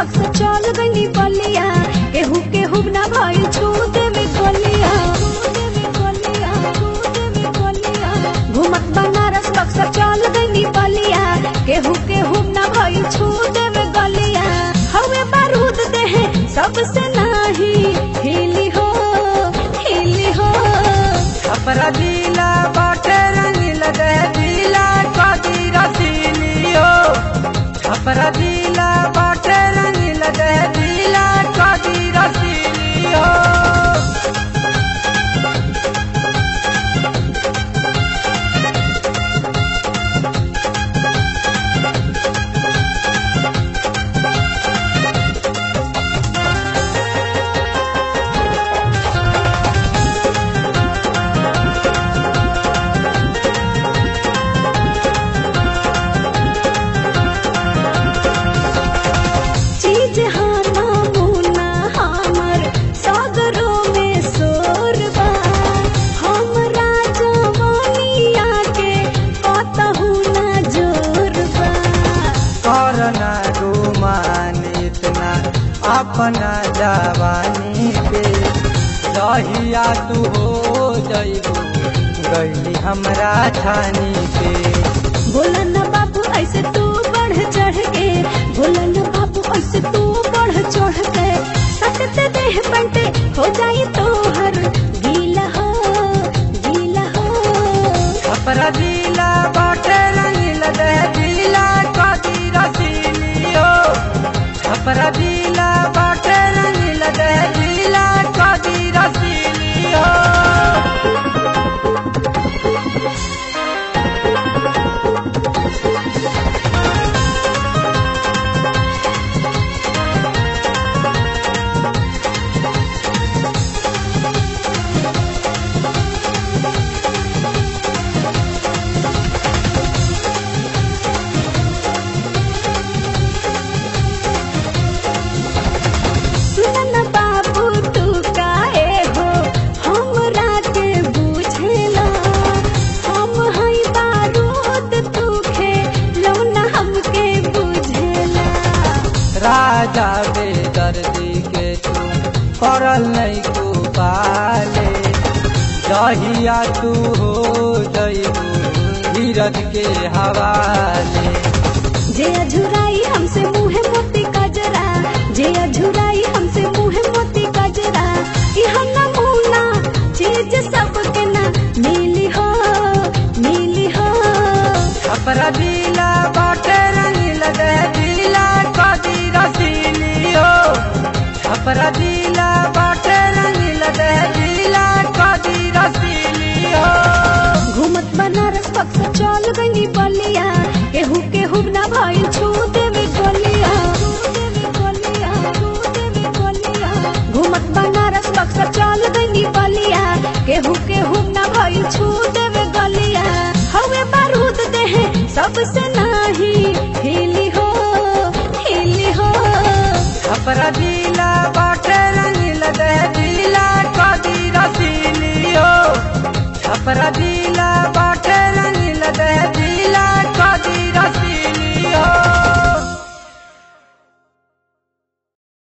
पक्ष चल गई बलिया केहू केहू ना भइल छूते में गलिया घूमत बनारस पक्ष चल गई बलिया केहू केहू ना भइल छूते में गलिया हवे बारूद देहे सबसे नाही हिली हो हिली हो छपरा जिला बाटे रंगील दे जिला कदी रसीली हो छपरा जिला बाटे रंगील दे जिला कदी रसीली हो चीज हार मामूना हमर सागरों में सोरबा हमरा जवानिया के कतहु ना जोरबा करना गुमान इतना अपना जवानी पे दहिया तू हो जइबू गई हमरा छानी पे बोला न बाबू ऐसे तू बढ़ चढ़ के बोला न बाबू ऐसे तू बढ़ चढ़ के सकते देह बंटे हो जाई तो हर गीला हो गीला हो छपरा जिला बाटे रंगील दे जिला कदी रसीली हो छपरा जिला बाटे रंगील दे जिला कदी रसीली हो सुन न बाबू तू काहे हो हमरा के बुझेला हम हई बारूद तू खे लौना हमके बुझेला राजा बेदर्दी के तू करल नहीं तू पाले दहिया तू हो जइबू धीरज के हवाले जे अझुराई हमसे मुहे मोती कजरा जे अझुराई हमसे मुहे मोती कजरा इह नमूना चीज सबके ना मिली हो मिली हो छपरा जिला बाटे रंगील दे जिला कदी रसीली हो छपरा जिला बाटे रंगील दे जिला कदी रसीली हो घूमत बनारस पक्ष चल गई बलिया केहू केहू ना भइल छूते में गलिया घूमत बनारस पक्ष चल गई बलिया केहू केहू ना भइल छूते में गलिया हवे बारूद देहे सबसे नाही हिली हो हिली हो छपरा जिला बाटे रंगील दे जिला कदी रसीली हो छपरा जिला